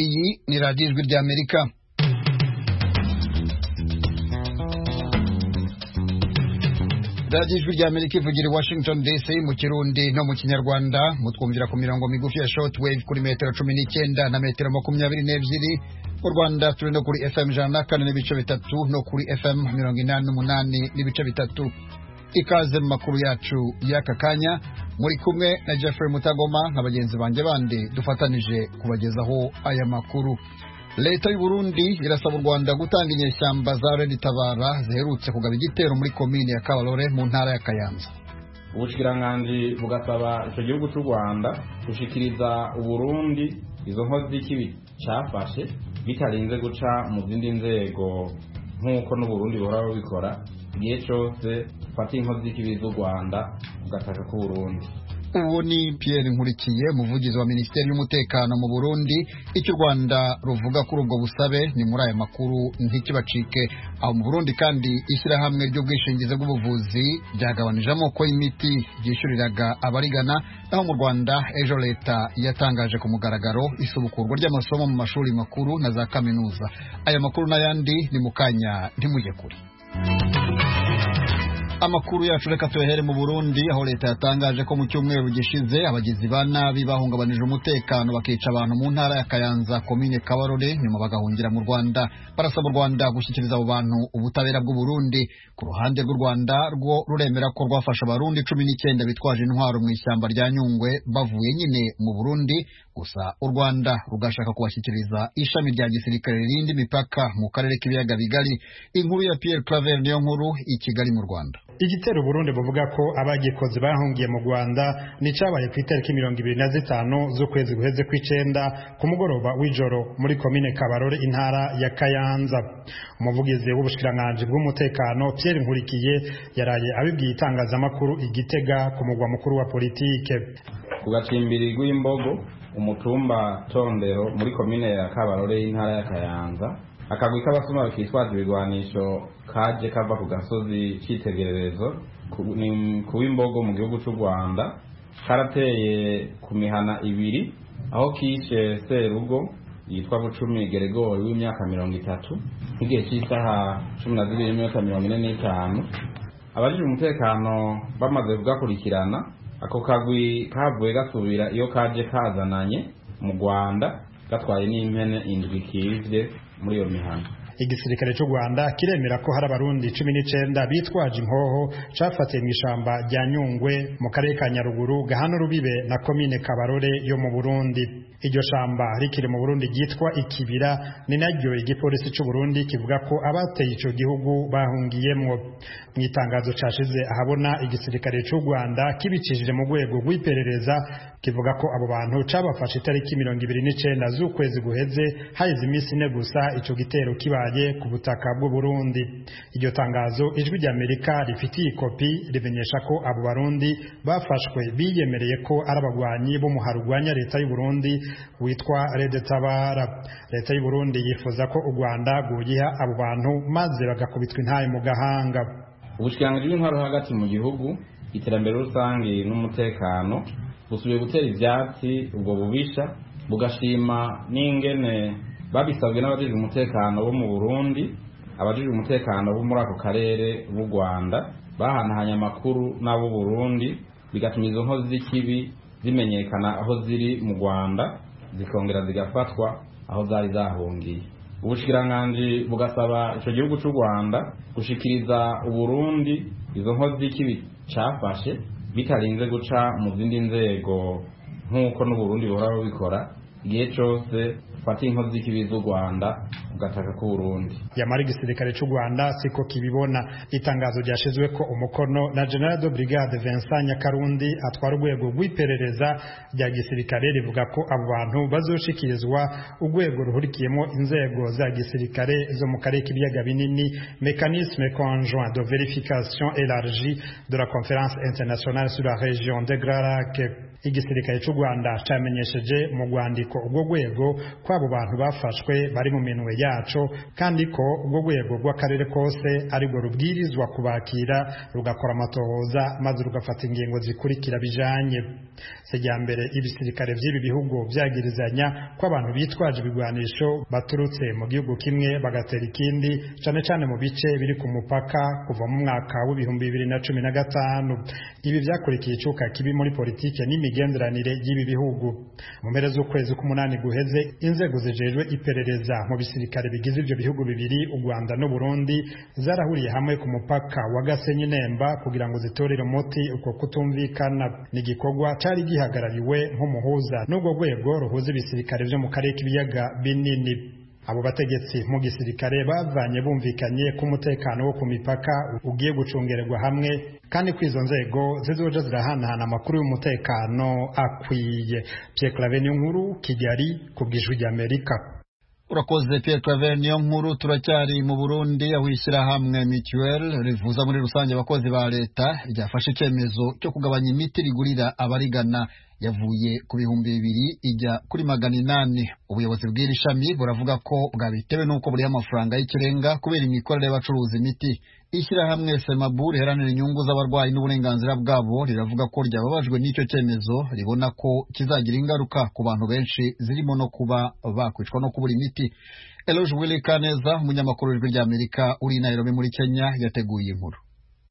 iyi ni radiyo ijwi ry'amerika radiyo ijwi ry'amerika ivugira i washington dc mu kirundi no mu kinyarwanda mutwumvira ku mirongo migufi ya shortwave kuri metero cumi n'icyenda na metero makumyabiri n'ebyiri mu rwanda turi no kuri fm ijana na kane n'ibice bitatu no kuri fm mirongo inani n'umunani n'ibice bitatu ikaze mu makuru yacu y'aka kanya muri kumwe na Jeffrey Mutagoma na bagenzi banjye bandi dufatanije kubagezaho aya makuru leta y'u Burundi irasaba u Rwanda gutanga inyeshyamba za Red Tabara ziherutse kugaba igitero muri komine ya Kabarore mu ntara ya Kayanza ubushikiranganje bugasaba icyo gihugu cy'u rwanda gushikiriza uburundi izo nkozi z'ikibi cyafashe bitarinze guca mu zindi nzego nk'uko n'uburundi buhora bubikora igihe cyose ufata inkozi z'ikibi z'u rwanda ugataka ku burundi uwo ni Pierre Nkurikiye umuvugizi wa Minisiteri y'Umutekano mu Burundi icyo u Rwanda ruvuga kuri ubwo busabe ni muri aya makuru ntikibacike aho mu Burundi kandi ishyirahamwe ry'ubwishingizi bw'ubuvuzi ryagabanije amoko y'imiti ryishyuriraga abarigana naho mu Rwanda ejo leta yatangaje ku mugaragaro isubukurwa ry'amasomo mu mashuri makuru na za kaminuza aya makuru n'ayandi ni mu kanya ntimujye kure amakuru yacu reka tuyahere mu burundi aho leta yatangaje ko mu cyumweru gishize abagizi ba nabi bahungabanije umutekano bakica abantu mu ntara ya kayanza komine kabarore nyuma bagahungira mu rwanda barasaba u rwanda gushyikiriza abo bantu ubutabera bw'uburundi ku ruhande rw'u rwanda rwo ruremera ko rwafashe abarundi cumi n'icyenda bitwaje intwaro mu ishyamba rya nyungwe bavuye nyine mu burundi gusa u rwanda rugashaka kubashyikiriza ishami rya gisirikare rindi mipaka mu karere k'ibiyaga bigari inkuru ya pierre claver niyo nkuru i kigali mu rwanda igitero Burundi buvuga ko abagikoze bahungiye mu Rwanda nicabaye ku itariki mirongo ibiri na zitanu z'ukwezi guheze kw'icenda ku mugoroba w'ijoro muri komine Kabarore intara ya Kayanza umuvugizi w'ubushikiranganje bw'umutekano Pierre Nkurikiye yaraye abibwiye itangazamakuru igitega ku mugwa mukuru wa politike ku gacimbiri rw'imbogo umutumba tondero muri komine ya Kabarore y'intara ya Kayanza akagwi k'abasuma kitwaza ibigwanisho kaje kava ku gasozi cyitegererezo kuba imbogo mu gihugu cy'u rwanda karateye ku mihana ibiri aho kishe serugo yitwa bucumi geregori w'imyaka mirongo itatu nk'igihe cy'isaha cumi na zibiri n'iminota mirongo ine n'itanu abajije umutekano bamaze kugakurikirana ako kagwi kavuye gasubira iyo kaje kazananye mu rwanda gatwaye n'impene indwi kivye muri iyo mihanda igisirikare cy'u rwanda kiremera ko hari abarundi cumi n'icyenda bitwaje imhoho cafatiye mu ishamba rya nyungwe mu karere ka nyaruguru gahana urubibe na komine kabarore yo mu burundi iryo shamba rikiri mu burundi ryitwa ikibira ni naryo igipolisi cy'u burundi kivuga ko abateye icyo gihugu bahungiyemwo mu itangazo cashize ahabona igisirikare cy'u rwanda kibicishije mu rwego rw'iperereza kivuga ko abo bantu cabafashe itariki mirongo ibiri n'icenda z'ukwezi guheze haheze iminsi ine gusa ico gitero kibaye ku butaka bw'u Burundi iryo tangazo ijwi ry'Amerika rifitiye ikopi rimenyesha ko abo barundi bafashwe biyemereye ko ari abagwanyi b'umuharo urwanya leta y'u Burundi witwa Red Tabara leta y'u Burundi yifuza ko u Rwanda rwoyiha abo bantu maze bagakubitwa intaye mu gahanga ubushikiranganje bw'intwaro hagati mu gihugu iterambere rusange n'umutekano busubiye gutera ibyatsi ubwo bubisha bugashima n'ingene babisabwe n'abajejwe umutekano bo mu Burundi abajejwe umutekano bo muri ako karere b'u Rwanda bahanahanye amakuru n'abo Burundi bigatuma izo nkozi z'ikibi zimenyekana aho ziri mu Rwanda zikongera zigafatwa aho zari zahungiye ubushikiranganje bugasaba ico gihugu cy'u Rwanda gushikiriza Uburundi izo nkozi z'ikibi cafashe bitarinze guca mu zindi nzego nk'uko n'uburundi buhora bubikora igihe cyose ufata inkozi z'ikibi z'u rwanda ugataka ku burundi yamara igisirikare cy'u rwanda siko kibibona itangazo ryashyizwe ko umukono na general de brigade vincent nyakarundi atwara urwego rw'iperereza rya gisirikare rivuga ko abo bantu bazoshikirizwa urwego ruhurikiyemo inzego za gisirikare zo mu karere k'ibiyaga binini mécanisme conjoint de verification élargie de la conférence internationale sur la région de grand lac igisirikare cy'u rwanda cyamenyesheje mu rwandiko urwo rwego ko abo bantu bafashwe bari mu minwe yacu kandi ko urwo rwego rw'akarere kose arirwo rubwirizwa kubakira rugakora amatohoza maze rugafata ingingo zikurikira bijanye sejyambere ibisirikare by'ibi bihugu byagirizanya ko abantu bitwaje ibigwanisho baturutse mu gihugu kimwe bagatera ikindi cyane cyane mu bice biri ku mupaka kuva mu mwaka w'ibihumbi bibiri na cumi na gatanu ibi byakurikiye icuka kibi muri politike n'imigenderanire y'ibi bihugu mu mpera z'ukwezi k'umunani guheze inzego zijejwe iperereza mu bisirikare bigize ibyo bihugu bibiri u rwanda n'u burundi zarahuriye hamwe ku mupaka wa gasenyi nemba kugira ngo zitorere umuti uko kutumvikana ni igikorwa cyari gihagarariwe nk'umuhuza n'urwo rwego ruhuza ibisirikare byo mu karere k'ibiyaga binini abo bategetsi mu gisirikare bavanye bumvikanye ko umutekano wo ku mipaka ugiye gucungererwa hamwe kandi ko izo nzego zizoja zirahanahana amakuru y'umutekano akwiye Pierre Claver Nkuru Kigali ku bw'ijwi ry'Amerika urakoze Pierre Claver niyo nkuru turacyari mu Burundi aho ishyirahamwe mutuelle rivuza muri rusange abakozi ba leta ryafashe icyemezo cyo kugabanya imiti rigurira abarigana yavuye ku bihumbi bibiri ijya kuri magana inani ubuyobozi bw'iri shami buravuga ko bwabitewe n'uko buriho amafaranga y'ikirenga kubera imikorere y'abacuruza imiti ishyirahamwe semabu riharanira inyungu z'abarwayi n'uburenganzira bwabo riravuga ko ryababajwe n'icyo cyemezo ribona ko kizagira ingaruka ku bantu benshi zirimo no kuba bakwicwa no kubura imiti eloge wili kaneza umunyamakuru w'ijwi ry'amerika uri i nairobi muri kenya yateguye inkuru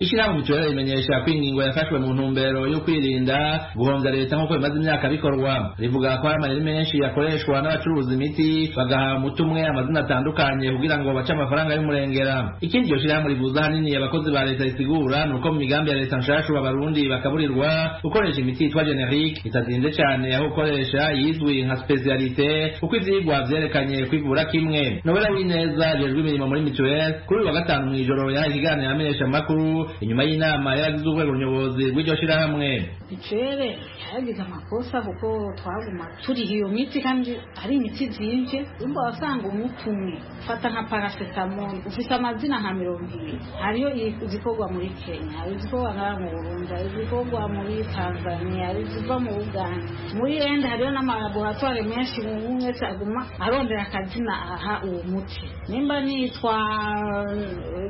ishyirahamwe uturere rimenyesha ko ingingo yafashwe mu ntumbero yo kwirinda guhomvya leta nk'uko bimaze imyaka bikorwa rivuga ko hari amayeri menshi yakoreshwa n'abacuruza imiti bagaha umuti umwe amazina atandukanye kugira ngo bace amafaranga y'umurengera ikindi iryo shyirahamwe rivuza ahanini abakozi ba leta risigura ni uko mu migambi ya leta nshashu abarundi bakaburirwa gukoresha imiti yitwa generic itazinze cane aho gukoresha yizwi nka specialite kuko ivyigwa vyerekanye kwivura kimwe nobera w'ineza ajejwe imirimo muri mituweli kuri uyu wa gatanu mw'ijoro yahaye ikiganiro amenyesha amakuru inyuma y'inama yaragize urwego nyobozi rw'iryo shyirahamwe bicere yaragize amakosa kuko twaguma turiha iyo miti kandi ari imiti byinshi urumva wasanga umuti umwe ufata nka paracetamol ufite amazina nka mirongo ibiri hariyo izikorwa muri kenya hari izikorwa ngaha mu burundi hari izikorwa muri tanzania hari iziva mu uganda muri ende hariyo n'amalaboratware menshi umuntu wese aguma arondera akazina aha uwo muti nimba nitwa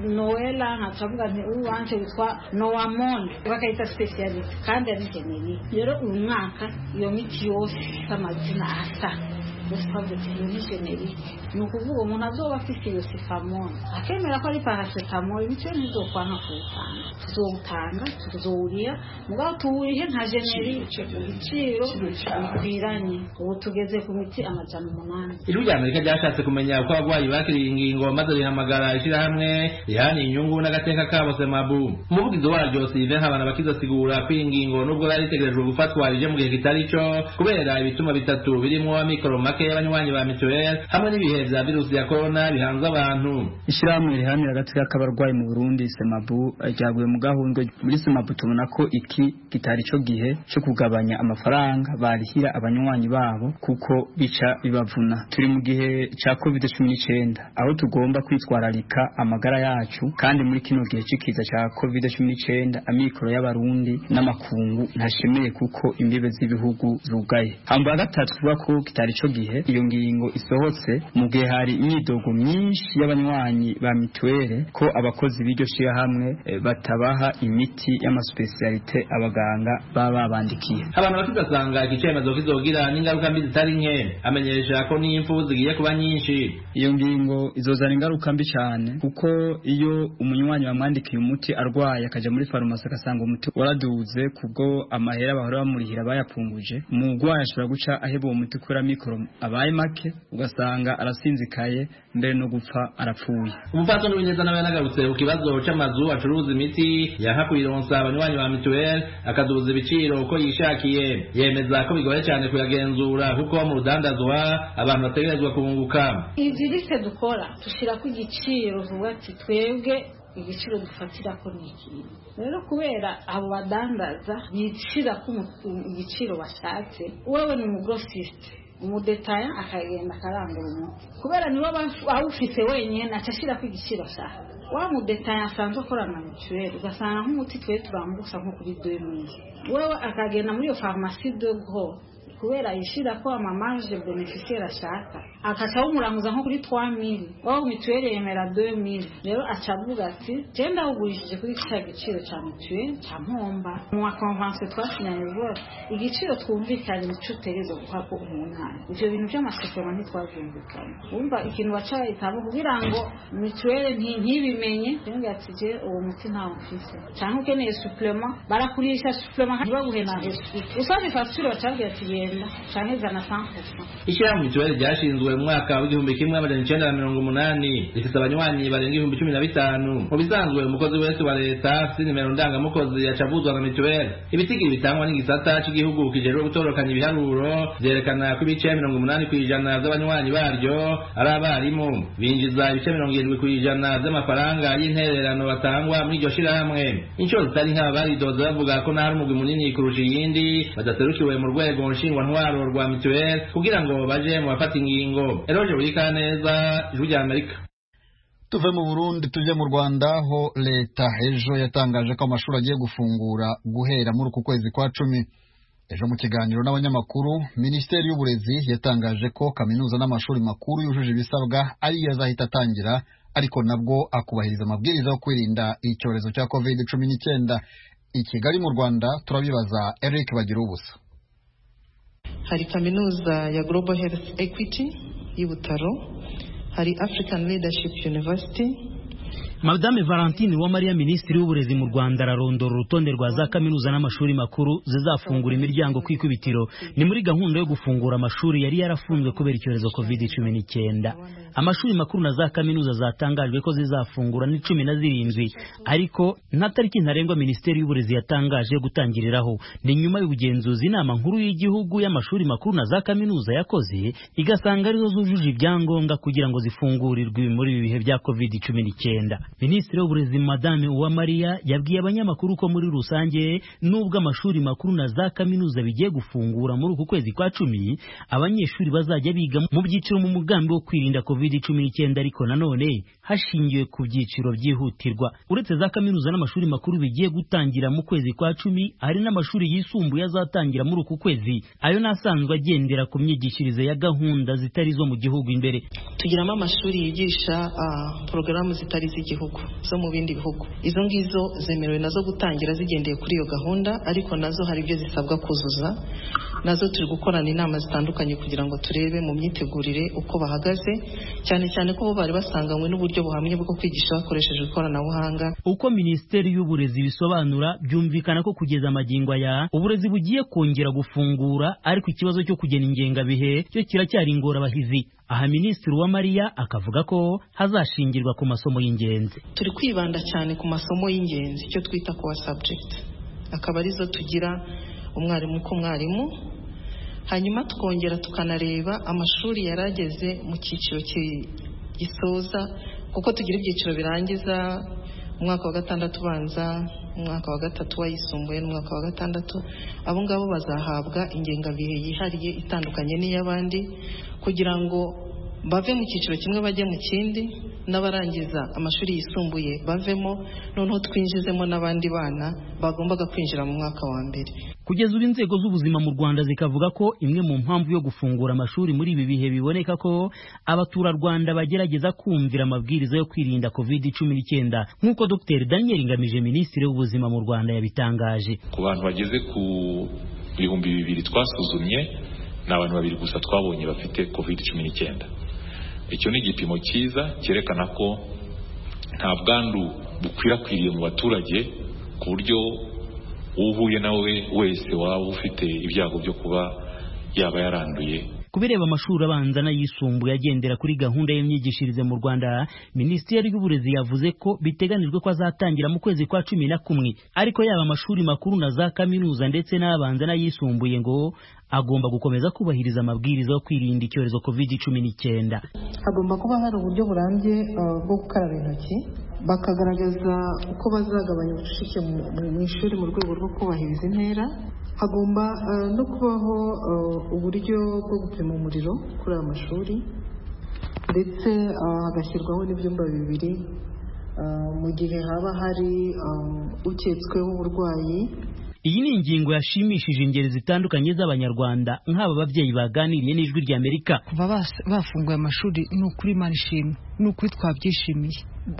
noela nkacavuga nti uwanjye wanje witwa Noamon bakayita specialist kandi ari generic rero uyu mwaka iyo miti yose amazina asa twavuze iyo ni generic ni ukuvuga umuntu azoba afite iyo sifamoni akemera ko ari paracetamol bityo ntizokwanka kuwutanga tuzowutanga tuzowurira mugabo tuwurihe nka generic ibiciro bikwiranye ubu tugeze ku miti amajana umunani ijwi rya amerika ryashatse kumenya uko abarwayi bakiriye ingingo maze rihamagara ishyirahamwe rihaniye inyungu n'agateka kabo semabu umuvugizi waryo sive nkabanabakiza asigura ko iyi ngingo nubwo yari itegerejwe gufatwa ije mu gihe kitari cyo kubera ibituma bitatu birimo amikoro make y'abanywanyi ba mituweli hamwe n'ibihe vya virusi ya corona bihanze abantu ishyirahamwe riharanira agateka k'abarwayi mu burundi semabu ryaguye mu gahundwe muri semabu tubona ko iki kitari cyo gihe cyo kugabanya amafaranga barihira abanywanyi babo kuko bica bibavuna turi mu gihe cya covid cumi n'icyenda aho tugomba kwitwararika amagara yacu kandi muri kino gihe c'ikiza cya covid cumi n'icyenda amikoro y'abarundi n'amakungu ntashemeye kuko imbibe z'ibihugu zugaye hambu ya gatatu tuvuga ko kitari cyo gihe iyo ngingo isohotse mu gihe hari imyidogo myinshi y'abanywanyi ba mituweli ko abakozi b'iryo shyirahamwe batabaha imiti y'amasupesiyalite abaganga baba babandikiye abantu bakizasanga iki cyemezo kizogira n'ingaruka mbi zitari nke amenyesha ko n'imfu zigiye kuba nyinshi iyo ngingo izozana ingaruka mbi cyane kuko iyo umunywanyi bamwandikiye umuti arwaye akaja muri farumasi agasanga umuti waraduze kubwo amahera bahora bamurihira bayapfunguje umurwayi ashobora guca aheba uwo muti kubera mikoro abaye make ugasanga arasinzikaye mbere no gupfa arapfuye umupfaso n'ubinyeza nawe yanagarutse ku kibazo c'amazu acuruza imiti yanka kuyironsa abanywanyi ba mituweli akaduza ibiciro uko yishakiye yemeza ko bigoye cyane kuyagenzura kuko mu rudandazwa abantu bategerezwa kunguka ivyirise dukora tushirako igiciro vuba ati twebwe igiciro dufatira ko ni ikintu rero kubera abo badandaza bicira ko igiciro bashatse wewe ni umugrosiste umudetaya akagenda akarangura umuti kubera niwe awufite wenyine aca ashyira ku igiciro ashaka wa mudetaye asanzwe akorana na mituweli ugasanga nk'umuti twari turambusa nko kuri demiye wewe akagenda muri iyo farumasi de gro kubera yishira ko amamaje beneficiaire ashaka akaca umuranguza nko kuri 3000 wao mituweli yemera 2000 rero acavuga ati genda ugurishije kuri cya giciro cya mituweli cya mpomba mu wa convention twasinyanye rwose igiciro twumvikanye nicyo utegereza guha ko umwana ivyo bintu by'amasezerano ntitwabyumvikanye wumva ikintu bacayitamo kugira ngo mituweli nti- ntibimenye yongera ati je uwo muti ntawo mfise canke ukeneye supplement barakurisha supplement ntibaguhe na resuite usabye facture bacabwira ati genda canke zana 100% ishyirahamwe mituweli ryashinzwe mu mwaka w'igihumbi kimwe amajana icyenda na mirongo umunani rifite abanywanyi barenga ibihumbi cumi na bitanu mu bisanzwe umukozi wese wa leta afite nimero ndangamukozi acavuzwa na mituweli ibitigiri bitangwa n'igisata cy'igihugu kijejwe gutororokanya ibiharuro byerekana ko ibice mirongo umunani ku ijana by'abanywanyi baryo ari abarimu binjiza ibice mirongo irindwi ku ijana by'amafaranga y'intererano batangwa muri iryo shirahamwe inshuro zitari nk'aba baridoze bavuga ko n'ahari umugwi munini kurusha iyindi badaserukiwe mu rwego nshingwantwaro rwa mituweli kugira ngo baje mu bafata ingingo eroje burikaneza ijwi rya amerika tuve mu burundi tujye mu rwanda aho leta ejo yatangaje ko amashuri agiye gufungura guhera muri uku kwezi kwa cumi ejo mu kiganiro n'abanyamakuru minisiteri y'uburezi yatangaje ko kaminuza n'amashuri makuru yujuje ibisabwa ariyo azahita atangira ariko nabwo akubahiriza amabwiriza yo kwirinda icyorezo cya covid cumi n'icyenda i kigali mu rwanda turabibaza eric bagira ubusa hari kaminuza ya global health equity y'ibutaro hari african leadership university madame valentine uwamariya minisitiri w'uburezi mu rwanda ararondora urutonde rwa za kaminuza n'amashuri makuru zizafungura imiryango ku ikubitiro ni muri gahunda yo gufungura amashuri yari yarafunzwe kubera icyorezo covid cumi n'icyenda amashuri makuru na za kaminuza zatangajwe ko zizafungura ni cumi na zirindwi ariko nta tariki ntarengwa minisiteri y'uburezi yatangaje yo gutangiriraho ni nyuma y'ubugenzuzi inama nkuru y'igihugu y'amashuri makuru na za kaminuza yakoze igasanga arizo zujuje ibyangombwa kugira ngo zifungurirwe muri ibi bihe bya covid cumi n'icyenda minisitiri w'uburezi madame uwamariya yabwiye abanyamakuru ko muri rusange nubwo amashuri makuru na za kaminuza bigiye gufungura muri uku kwezi kwa cumi abanyeshuri bazajya biga mu byiciro mu mugambi wo kwirinda covid cumi n'icyenda ariko nanone hashingiwe ku byiciro byihutirwa uretse za kaminuza n'amashuri makuru bigiye gutangira mu kwezi kwa cumi hari n'amashuri yisumbuye azatangira muri uku kwezi ayo n'asanzwe agendera ku myigishirize ya gahunda zitari izo mu gihugu imbere tugiramo amashuri yigisha ah, porogaramu zitari iz'igihugu zo mu bindi bihugu izo ngizo zemerewe nazo gutangira zigendeye kuri iyo gahunda ariko nazo hari ibyo zisabwa kuzuza nazo turi gukorana inama zitandukanye kugira ngo turebe mu myitegurire uko bahagaze cyane cyane ko bo bari basanganywe n'uburyo buhamye bwo kwigisha bakoresheje ikoranabuhanga uko minisiteri y'uburezi bisobanura byumvikana ko kugeza amagingo aya uburezi bugiye kongera gufungura ariko ikibazo cyo kugena ingengabihe cyo kiracyari ingorabahizi aha minisitiri uwamariya akavuga ko hazashingirwa ku masomo y'ingenzi turi kwibanda cyane ku masomo y'ingenzi icyo twita kuwa subject akaba arizo tugira umwarimu ku mwarimu hanyuma tukongera tukanareba amashuri yari ageze mu cyiciro ki- gisoza kuko tugira ibyiciro birangiza umwaka wa gatandatu ubanza umwaka wa gatatu wayisumbuye n'umwaka wa gatandatu abo ngabo bazahabwa ingengabihe yihariye itandukanye n'iy'abandi kugira ngo bave mu cyiciro kimwe bajye mu kindi n'abarangiza amashuri yisumbuye bavemo noneho twinjizemo n'abandi bana bagombaga kwinjira mu mwaka wa mbere kugeza ubu inzego z'ubuzima mu rwanda zikavuga ko imwe mu mpamvu yo gufungura amashuri muri ibi bihe biboneka ko abaturarwanda bagerageza kumvira amabwiriza yo kwirinda covid cumi n'icyenda nk'uko dr daniel ngamije minisitiri w'ubuzima mu rwanda yabitangaje ku bantu bageze ku bihumbi bibiri twasuzumye ni abantu babiri gusa twabonye bafite covid cumi n'icyenda icyo ni igipimo cyiza cyerekana ko nta bwandu bukwirakwiriye mu baturage ku buryo uwo uhuye nawe wese waba ufite ibyago byo kuba yaba yaranduye kubireba amashuri abanza n'ayisumbuye agendera kuri gahunda y'imyigishirize mu rwanda minisiteri y'uburezi yavuze ko biteganijwe ko azatangira mu kwezi kwa cumi na kumwe ariko yaba amashuri makuru na za kaminuza ndetse n'abanza n'ayisumbuye ngo agomba gukomeza kubahiriza amabwiriza yo kwirinda icyorezo covid cumi n'icyenda hagomba kuba hari uburyo burambye uh, bwo gukaraba intoki bakagaragaza uko bazagabanya ubucucike mu- mu ishuri mu rwego rwo kubahiriza intera hagomba uh, no kubaho uh, uburyo bwo gupima umuriro kuri aya mashuri ndetse uh, hagashyirwaho n'ibyumba bibiri mu gihe haba hari uketsweho uburwayi iyi ni ingingo yashimishije ingeri zitandukanye z'abanyarwanda nk'aba babyeyi baganiriye n'ijwi ry'amerika kuva bas- bafunguye amashuri ni ukuri imana ishimwe ni ukuri twabyishimiye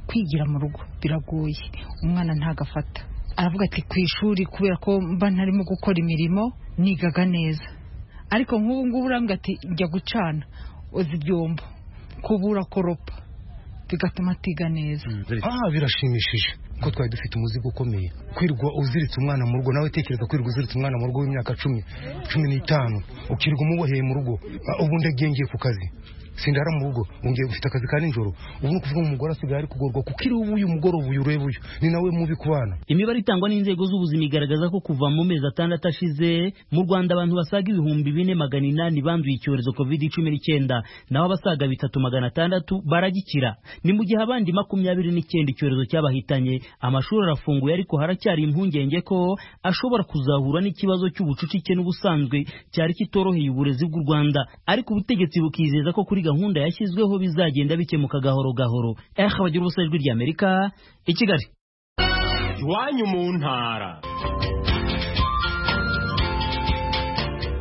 kwigira mu rugo biragoye umwana ntago afata aravuga ati ku ishuri kubera ko mba ntarimo gukora imirimo nigaga neza ariko nk'ubu ngubu urambwira ati njya gucana oza ibyombo kubura koropa bigatuma atiga neza ah birashimishije ko twari dufite umuzigo ukomeye kwirirwa uziritse umwana mu rugo nawe tekereza kwirirwa uziritse umwana mu rugo w'imyaka cumi cumi n'itanu ukirirwa umuboheye mu rugo Ah, ubu ndagiye ngiye ku kazi sindara mu rugo ungiye gufite akazi ka nijoro ubu ni ukuvuga ngo umugore asigaye ari kugorwa kuko iri ubu uyu mugoroba uyu ureba uyu ni nawe mubi ku bana imibare itangwa n'inzego z'ubuzima igaragaza ko kuva mu mezi atandatu ashize mu rwanda abantu basaga ibihumbi bine magana inani banduye icyorezo covid cumi n'icyenda naho abasaga bitatu magana atandatu baragikira ni mu gihe abandi makumyabiri n'icyenda icyorezo cyabahitanye amashuri arafunguye ariko haracyari impungenge ko ashobora kuzahura n'ikibazo cy'ubucucike n'ubusanzwe cyari kitoroheye uburezi bw'u rwanda ariko ubutegetsi bukizeza ko kuri gahunda yashyizweho bizagenda bikemuka gahoro gahoro eh abagira ubusa ijwi ry'amerika i kigali iwanyu mu ntara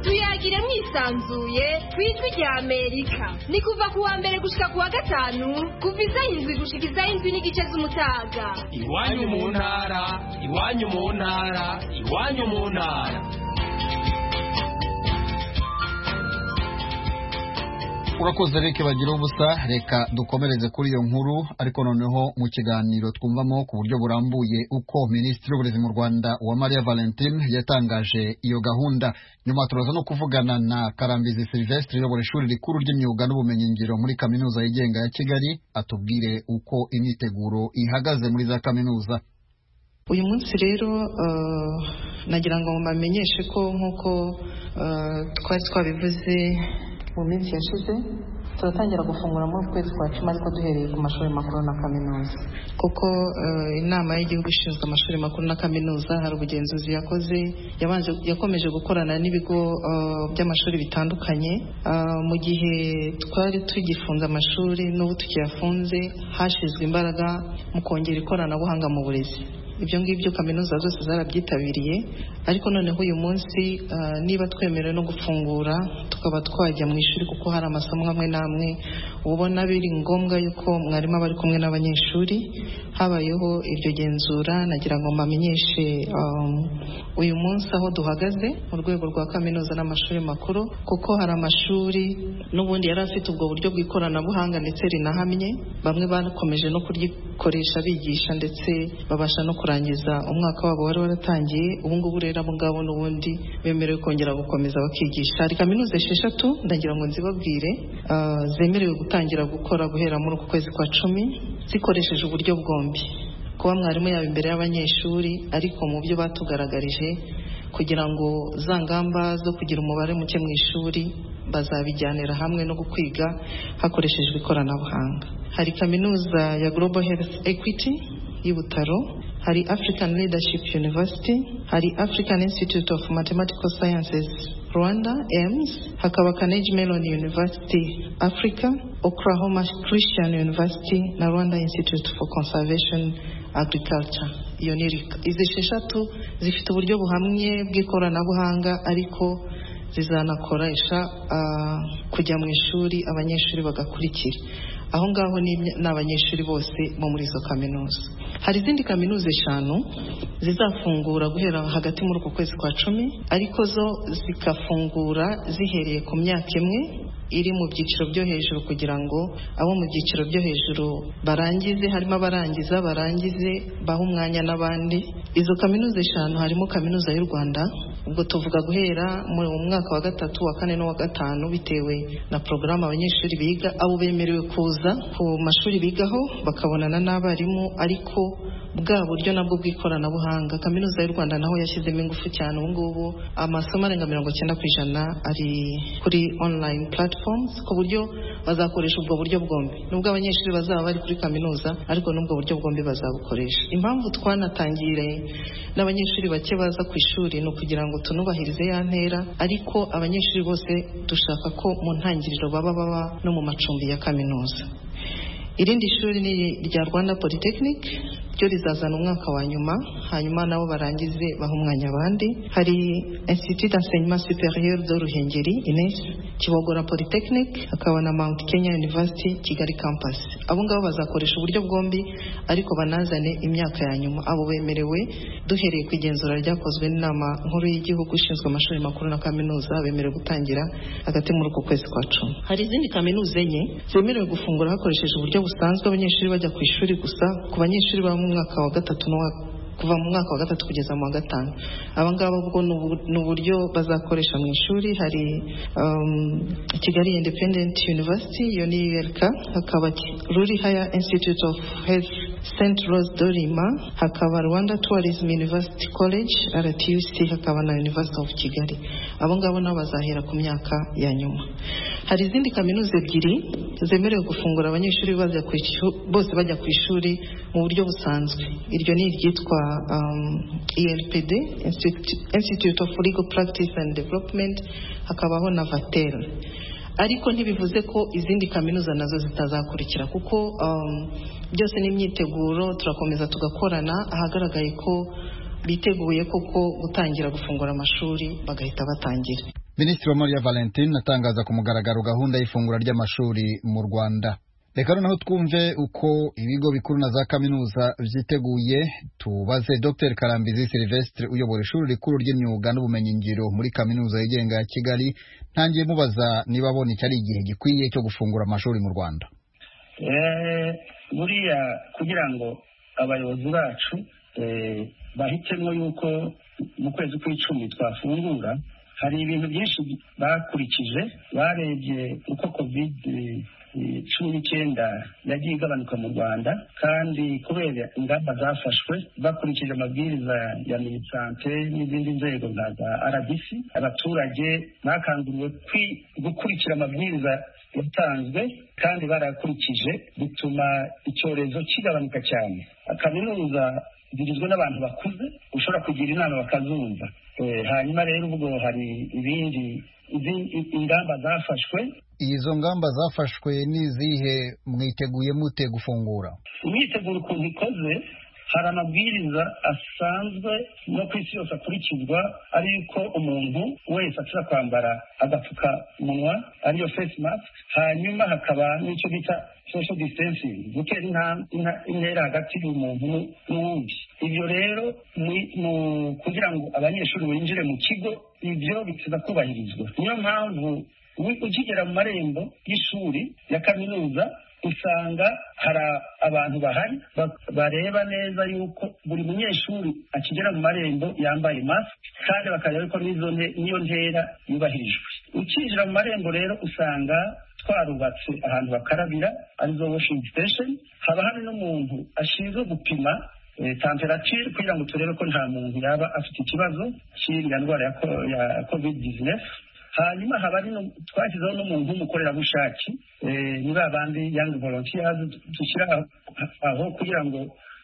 tuyagire mwisanzuye ku ijwi rya amerika ni kuva ku wa mbere gushika ku wa gatanu kuva izay'indwi gushika izay'indwi n'igice z'umutaga iwanyu mu ntara iwanyu mu ntara iwanyu mu ntara urakoze reka bagira ubusa reka dukomereze kuri iyo nkuru ariko noneho mu kiganiro twumvamo ku buryo burambuye uko minisitiri w'uburezi mu rwanda wa maria valentine yatangaje iyo gahunda nyuma turaza no kuvugana na karambizi silvestre uyobora ishuri rikuru ry'imyuga n'ubumenyingiro muri kaminuza yigenga ya kigali atubwire uko imyiteguro ihagaze muri za kaminuza uyu munsi rero eh, nagira ngo mbamenyeshe ko nk'uko eh, twari twabivuze mu minsi yashize turatangira gufungura muri uku kwezi kwa cumi ariko duhereye ku mashuri makuru na kaminuza kuko eh, inama y'igihugu ishinzwe amashuri makuru na kaminuza hari ubugenzuzi yakoze yabanje yakomeje gukorana n'ibigo eh, by'amashuri bitandukanye Ah, mu gihe twari tugifunze amashuri n'ubu tukiyafunze hashyizwe imbaraga mu kongera ikoranabuhanga mu burezi ibyo ngibyo kaminuza zose zarabyitabiriye ariko noneho uyu munsi ah, niba twemerewe no gufungura tukaba twajya mu ishuri kuko hari amasomo amwe n'amwe uba ubona biri ngombwa yuko mwarimu aba ari kumwe n'abanyeshuri habayeho iryo genzura nagira ngo mbamenyeshe um, uyu munsi aho duhagaze mu rwego rwa kaminuza n'amashuri makuru kuko hari amashuri n'ubundi yari afite ubwo buryo bw'ikoranabuhanga ndetse rinahamye bamwe bakomeje no kuryikoresha bigisha ndetse babasha no kurangiza umwaka wabo wari waratangiye ubu ngubu rero abo ngabo n'ubundi bemerewe kongera gukomeza bakigisha hari kaminuza esheshatu ndagira ngo nzibabwire ah, zemerewe gutangira gukora guhera muri uku kwezi kwa cumi zikoresheje uburyo bwombi kuba mwarimu yaba imbere y'abanyeshuri ariko mu byo batugaragarije kugira ngo za ngamba zo kugira umubare muke mu ishuri bazabijyanira hamwe no kwiga hakoreshejwe ikoranabuhanga hari kaminuza ya global health equity y'i butaro hari african leadership university hari african institute of mathematical sciences rwanda ems hakaba carnegie mellon university africa oklahoma christian university na rwanda institute for conservation agriculture iyo ni RICA. izi esheshatu zifite uburyo buhamye bw'ikoranabuhanga ariko zizanakoresha ah, kujya mu ishuri abanyeshuri bagakurikira aho ngaho ni imya- ni abanyeshuri bose bo muri izo kaminuza hari izindi kaminuza eshanu zizafungura guhera hagati muri uku kwezi kwa cumi ariko zo zigafungura zihereye ku myaka imwe iri mu byiciro byo hejuru kugira ngo abo mu byiciro byo hejuru barangize harimo abarangiza barangize baha umwanya n'abandi izo kaminuza eshanu harimo kaminuza y'u rwanda ubwo tuvuga guhera mu mwaka wa gatatu wa kane n'uwa gatanu bitewe na porogaramu abanyeshuri biga abo bemerewe kuza ku mashuri bigaho bakabonana n'abarimu ariko bwa buryo nabwo bw'ikoranabuhanga kaminuza y'u rwanda naho yashyizemo ingufu cyane ubu ngubu amasomo arenga mirongo icyenda ku ijana ari kuri online platforms ku buryo bazakoresha ubwo buryo bombi nubwo abanyeshuri bazaba bari kuri kaminuza ariko n'ubwo buryo bombi bazabukoresha impamvu twanatangire n'abanyeshuri bake baza ku ishuri ni ukugira ngo tunubahirize ya ntera ariko abanyeshuri bose dushaka ko mu ntangiriro baba baba no mu macumbi ya kaminuza irindi shuri ni irya rwanda polytechnic ryo rizazana umwaka wa nyuma hanyuma nabo barangize baha umwanya abandi hari institut d'enseignement supérieur de ruhengeri ines kibogora polytechnic hakaba na mount kenya university kigali campus abo ngabo bazakoresha uburyo bwombi ariko banazane imyaka ya nyuma abo bemerewe duhereye ku igenzura ryakozwe n'inama nkuru y'igihugu ishinzwe amashuri makuru na kaminuza bemerewe gutangira hagati muri uku kwezi kwa cumi hari izindi kaminuza enye zemerewe gufungura hakoresheje uburyo busanzwe abanyeshuri bajya ku ishuri gusa ku banyeshuri baba mu mwaka wa gatatu n'uwa kuva mu mwaka wa gatatu kugeza mu wa gatanu aba ngaba ubwo ni ubu- ni uburyo bazakoresha mu ishuri hari um, kigali independent university iyo ni ULK hakaba Ki- ruri higher institute of health st rose dorima hakaba rwanda tourism university college rtuc hakaba na university of kigali abo ngabo nabo bazahera ku myaka ya nyuma hari izindi kaminuza ebyiri zemerewe gufungura abanyeshuri bajya ku ishu- bose bajya ku ishuri mu buryo busanzwe iryo ni iryitwa um, elpd Institute- institute of legal practice and development hakabaho na vatel ariko ntibivuze ko izindi kaminuza nazo zitazakurikira kuko um, byose ni imyiteguro turakomeza tugakorana ahagaragaye ko biteguye koko gutangira gufungura amashuri bagahita batangira minisitiri Maria valentine atangaza ku mugaragaro gahunda y'ifungura ry'amashuri mu rwanda reka noneho twumve uko ibigo bikuru na za kaminuza byiteguye tubaze dr karambizi silvestre uyobora ishuri rikuru ry'imyuga n'ubumenyingiro muri kaminuza yigenga ya kigali ntangiye mubaza niba abona iki ari igihe gikwiye cyo gufungura amashuri mu rwanda Eh, buriya kugira ngo abayobozi bacu eh, bahitemo yuko mu kwezi kw'icumi twafungura hari ibintu byinshi bakurikije barebye uko covid eh, cumi n'icyenda yagiye igabanuka mu rwanda kandi kubera ingamba zafashwe bakurikije amabwiriza ya minisante n'izindi nzego nka za rbc abaturage bakanguriwe kwi- gukurikira amabwiriza yatanzwe kandi barakurikije bituma icyorezo kigabanuka cyane kaminuza zigizwe n'abantu bakuze ushobora kugira inama bakazumva Eh, hanyuma rero ubwo hari ibindi izi- ingamba zafashwe izo ngamba zafashwe ni izihe mwiteguye mute gufungura imyiteguro ukuntu ikoze hari amabwiriza asanzwe no ku isi yose akurikizwa ari yuko umuntu wese ashobora kwambara agapfukamunwa ariyo face mask hanyuma hakaba n'icyo bita social distancing gutera inta- inta- intera hagati y'umuntu n'u- n'uwundi ibyo rero mu- mu- kugira ngo abanyeshuri binjire mu kigo ibyo bisaba kubahirizwa niyo mpamvu wi- ukigera mu marembo y'ishuri ya kaminuza usanga hari abantu bahari ba- bareba neza yuko buri munyeshuri akigera mu marembo yambaye masike kandi bakareba yuko n'izo nte- n'iyo ntera yubahirijwe ukinjira mu marembo rero usanga twarubatse ahantu bakarabira arizo washing station haba hari n'umuntu ashinzwe gupima eh, temperature kugira ngo turebe ko nta muntu yaba afite ikibazo cy'iriya ndwara ya ko- ya covid 19 hanyuma haba ari no- twashyizeho n'umuntu w'umukorerabushake eh, ni ba bandi young volunteers dushyira aho kugira ngo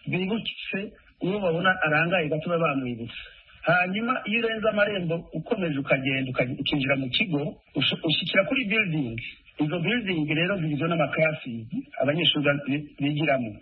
bibutse uwo babona arangaye gato baba bamwibutse hanyuma iyo urenze amarembo ukomeje ukagenda ukaj- ukinjira mu kigo ushu- ushyikira kuri building izo building rero zigizwe n'amaklasis abanyeshuri bi- bigiramo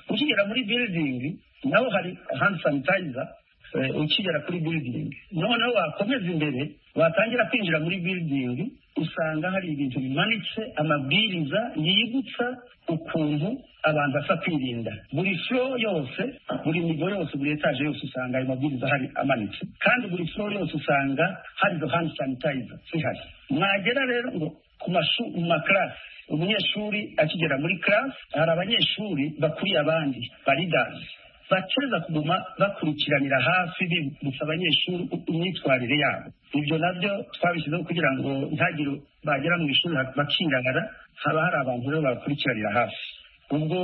ukigera muri building naho hari hand sanitizer eh, ukigera kuri building noneho wakomeza imbere watangira kwinjira muri building usanga hari ibintu bimanitse amabwiriza yibutsa ukuntu abantu basa kwirinda buri flo yose buri migo yose buri etaje yose usanga ayo mabwiriza ahari amanitse kandi buri flo yose usanga hari izo hand sanitizer zihari mwagera rero ngo ku mashu- mu makarasi umunyeshuri akigera muri karasi hari abanyeshuri bakuriye abandi baridazi bakereza kuguma bakurikiranira hafi bibutsa abanyeshuri imyitwarire yabo ibyo nabyo twabishyizeho kugira ngo ntagire bagera mu ishuri bakingangana haba hari abantu rero babakurikiranira hafi ubwo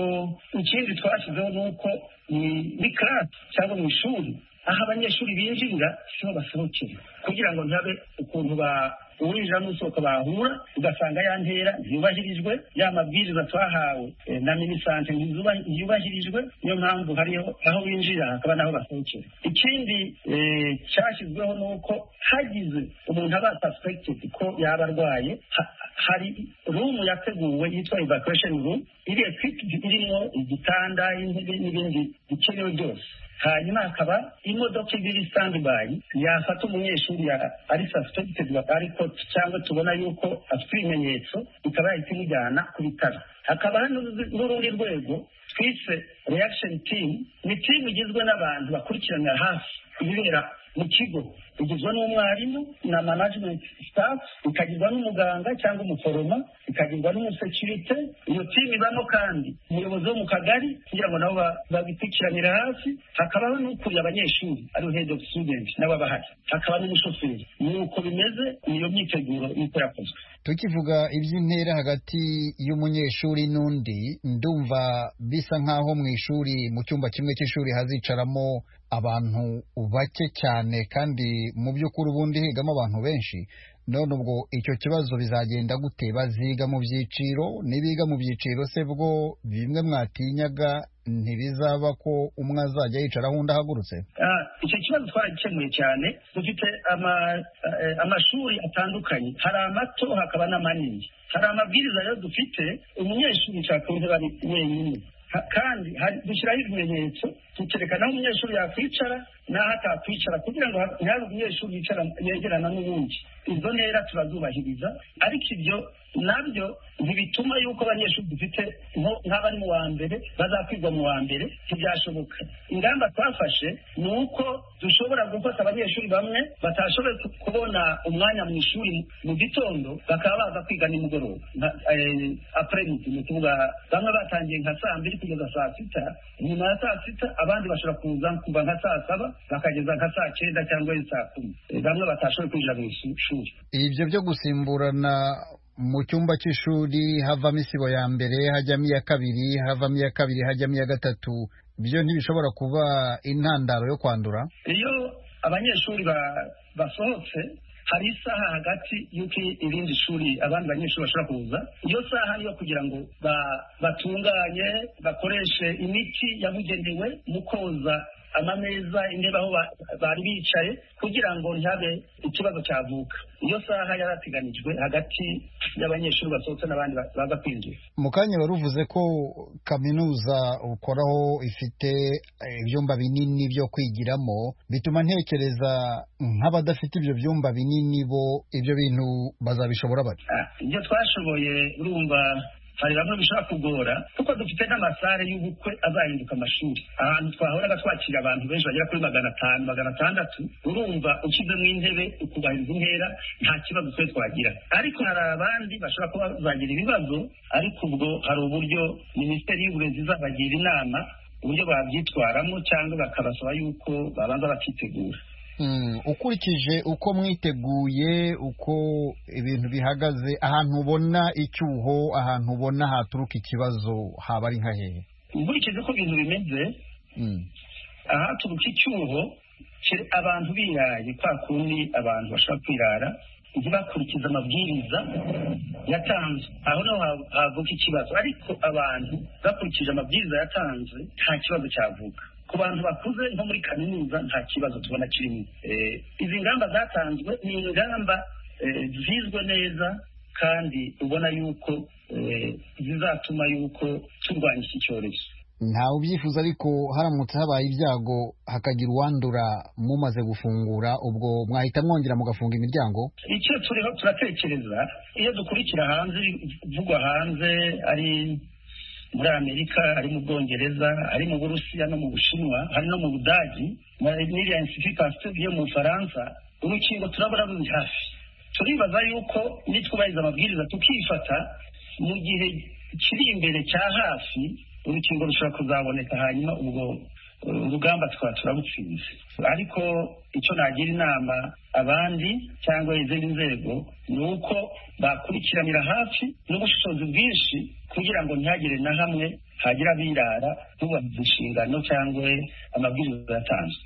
ikindi twashyizeho ni uko ni- ni karasi cyangwa mu ishuri aho abanyeshuri binjirira siho basohokera kugira ngo ntabe ukuntu ba uwinjira n'usohoka bahura ugasanga ya ntera ntiyubahirijwe ya mabwiriza twahawe eh, na minisante ntizuba- ntiyubahirijwe niyo mpamvu hariho aho binjira hakaba n'aho basohokera ikindi eh, cyashyizweho ni uko hagize umuntu aba suspected ko yaba arwaye ha- hari rumu yateguwe yitwa evacuation room iri equipped irimo igitanda intebe n'ibindi bikenewe byose hanyuma hakaba imodoka iba iri standby yafata umunyeshuri ya- ari suspected ariko cyangwa tubona yuko afite ibimenyetso ikaba yahita imujyana ku bitaro hakaba hari n'urundi- n'urundi rwego twise reaction team ni team igizwe n'abantu bakurikiranira hafi ibibera mu kigo igizwe n'umwarimu na management staff ikagirwa n'umuganga cyangwa umuforoma ikagirwa n'umusekirite iyo timu ibamo kandi umuyobozi wo mu kagari kugira ngo nabo ba- babikurikiranire hafi hakabaho n'ukuriye abanyeshuri ari head of student nabo abahari hakaba n'umushoferi ni uko bimeze niyo myiteguro niko yakozwe tukivuga iby'intera hagati y'umunyeshuri n'undi ndumva bisa nk'aho mu ishuri mu cyumba kimwe cy'ishuri hazicaramo abantu bake cyane kandi mu by'ukuri ubundi higamo abantu benshi none ubwo icyo kibazo bizagenda gute baziga mu byiciro nibiga mu byiciro se bwo bimwe mwatinyaga ntibizaba ko umwe azajya yicara undi ahagurutse Ah, icyo kibazo twaragikemuye cyane dufite ama- eh, amashuri atandukanye hari amato hakaba n'amanini hari amabwiriza rero dufite umunyeshuri nshaka kuba ari wenyine Ha- kandi hari- dushyiraho ibimenyetso tukereka n'aho umunyeshuri yakwicara n'aho atakwicara kugira ngo ha- ntihabe umunyeshuri yicara yegerana n'uwundi izo ntera turazubahiriza ariko ibyo nabyo ntibituma yuko abanyeshuri dufite nko- nk'abari mu wa mbere bazakwigwa mu wa mbere ntibyashoboka ingamba twafashe ni uko dushobora gufata abanyeshuri bamwe batashoboye ku- kubona umwanya mu ishuri mu gitondo bakaba baza kwiga nimugoroba apremidi ni ukuvuga bamwe batangiye nka saa mbiri kugeza saa sita nyuma ya saa sita abandi bashobora kuza kuva nka saa saba bakageza nka saa cyenda cyangwa saa kumi Eh, bamwe batashoboye kwinjira mu isu- shuri ibyo byo gusimburana mu cyumba cy'ishuri havamo isibo ya mbere hajyamo iya kabiri havamo iya kabiri hajyamo iya gatatu byo ntibishobora kuba intandaro yo kwandura iyo abanyeshuri ba- basohotse hari isaha hagati y'uko irindi shuri abandi banyeshuri bashobora kuza iyo saha niyo kugira ngo ba- batunganye bakoreshe imiti yabugenewe mu koza amameza intebe aho ba- bari bicaye kugira ngo ntihabe ikibazo cyavuka iyo saha yarateganijwe hagati y'abanyeshuri basohotse n'abandi ba- baza kwinjira mu kanya wari uvuze ko kaminuza ukoraho ifite eh, ibyumba binini byo kwigiramo bituma ntekereza nk'abadafite ibyo byumba binini bo ibyo bintu bazabishobora bati Ah, ibyo twashoboye urumva hari bamwe bishobora kugora kuko dufite n'amasare y'ubukwe azahinduka amashuri ahantu twahoraga twakira abantu benshi bagera kuri magana atanu magana atandatu urumva ushyizemo intebe ukubahiriza intera nta kibazo twe twagira ariko hari abandi bashobora kuba bazagira ibibazo ariko ubwo hari uburyo minisiteri y'uburezi izabagira inama uburyo babyitwaramo cyangwa bakabasaba yuko babanza bakitegura Mm, ukurikije uko mwiteguye uko ibintu bihagaze ahantu ubona icyuho ahantu ubona haturuka ikibazo haba ari nka hehe nkurikije uko ibintu bimeze Mm. ahaturuka icyuho ke- abantu biraye kwa kundi abantu bashobora kwirara ntibakurikize amabwiriza yatanzwe aho naho ha- havuka ikibazo ariko abantu bakurikije amabwiriza yatanzwe nta kibazo cyavuka ku bantu bakuze nko muri kaminuza nta kibazo tubona kirimo Eh, izi ngamba zatanzwe ni ingamba eh, zizwe neza kandi ubona yuko eh, zizatuma yuko turwanya iki cyorezo ntawe ubyifuza ariko haramutse habaye ibyago hakagira uwandura mumaze gufungura ubwo mwahita mwongera mugafunga imiryango icyo turiho turatekereza iyo dukurikira hanze ibivugwa hanze ari muri amerika ari mu bwongereza ari mu burusiya no mu bushinwa hari no mu budagi na n'iriya institut pasteur yo mu bufaransa urukingo turabura ruri hafi turibaza yuko nitwubahiriza amabwiriza tukifata mu gihe kiri imbere cya hafi urukingo rushobora kuzaboneka hanyuma ubwo eh, urugamba tukaba turarutsinze ariko icyo nagira inama abandi cyangwa izindi nzego ni uko bakurikiranira hafi n'ubushishozi bwinshi kugira ngo ntihagire na hamwe hagira abirara ntubahirize inshingano cyangwa amabwiriza yatanzwe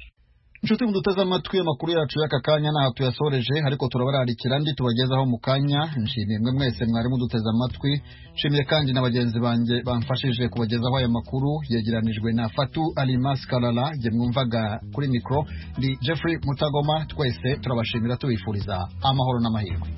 inshuti muduteze amatwi amakuru yacu y'aka kanya ntaho tuyasoreje ariko turabararikira andi tubagezaho mu kanya nshimiye mwe mwese mwari muduteze amatwi nshimiye kandi na bagenzi banjye bamfashije kubagezaho aya makuru yegeranijwe na fatu alimas karara jye mwumvaga kuri mikoro ni jeffrey mutagoma twese turabashimira tubifuriza amahoro n'amahirwe